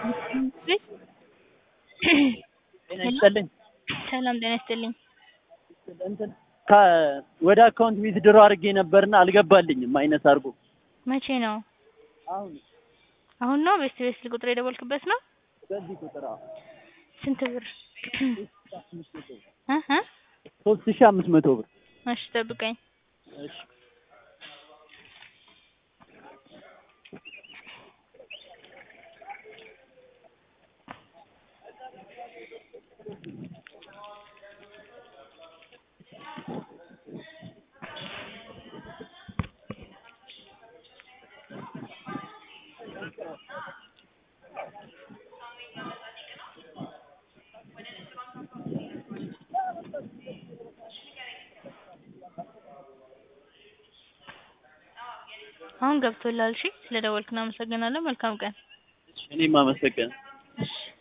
ጤና ይስጥልኝ። ሰላም ጤና ይስጥልኝ። እንትን ከ- ወደ አካውንት ዊዝድሮ አድርጌ ነበርና አልገባልኝም ማይነስ አድርጎ መቼ ነው? አሁን አሁን ነው? ቤስት ቤስት ቁጥር የደወልክበት ነው? በዚህ ቁጥር አዎ ስንት ብር? እ እ ሶስት ሺህ አምስት መቶ ብር እሺ ጠብቀኝ። እሺ አሁን ገብቶላል። እሺ ስለደወልክ እናመሰግናለን። መልካም ቀን። እኔም አመሰግናለሁ። እሺ